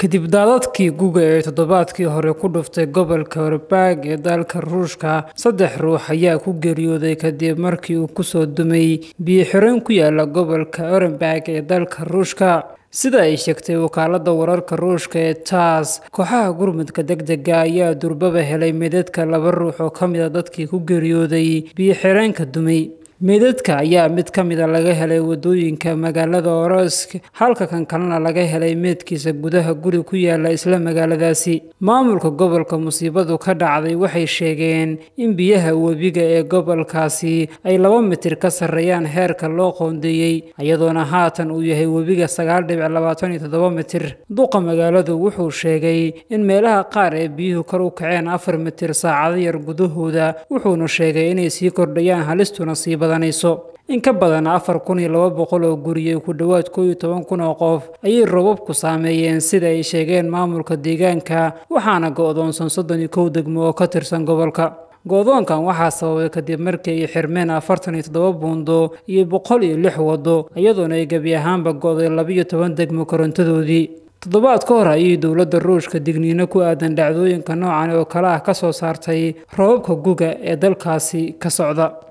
kadib daadadkii guga ee toddobaadkii hore ku dhuftay gobolka orbaag ee dalka ruushka saddex ruux ayaa ku geeriyooday kadib markii uu kusoo dumay biyo-xireen ku yaala gobolka orenburg ee dalka ruushka sida ay sheegtay wakaalada wararka ruushka ee taas kooxaha gurmudka deg dega ayaa durbaba helay meydadka laba ruux oo ka mid a dadkii ku geeriyooday biyo-xireenka dumay meydadka ayaa mid ka mida laga helay wadooyinka magaalada orosk halka kan kalena laga helay meydkiisa gudaha guri ku yaala isla magaaladaasi maamulka gobolka musiibadu ka dhacday waxay sheegeen in biyaha webiga ee gobolkaasi ay laba mitir ka sarreeyaan heerka loo qoondeeyey iyadoona haatan uu yahay webiga sagaal dhibic labaatan iyo toddoba mitir duqa magaaladu wuxuu sheegay in meelaha qaar ee biyuhu kor u kaceen afar mitir saacado yar gudahooda wuxuuna sheegay inay sii kordhayaan halistuna sii in ka badan afar kun iyo laba boqol oo guriyey ku dhowaad koo iyo toban kun oo qof ayay robabku saameeyeen sida ay sheegeen maamulka deegaanka waxaana go-doonsan soddon iyo kow degmo oo ka tirsan gobolka go-doonkan waxaa sababay kadib markii ay xirmeen afartan iyo toddoba buundo iyo boqol iyo lix waddo iyadoona ay gebi ahaanba go-day labiyo toban degmo korontadoodii toddobaad ka hor ayay dowladda ruushka digniino ku aadan dhacdooyinka noocan oo kale ah ka soo saartay robabka guga ee dalkaasi ka socda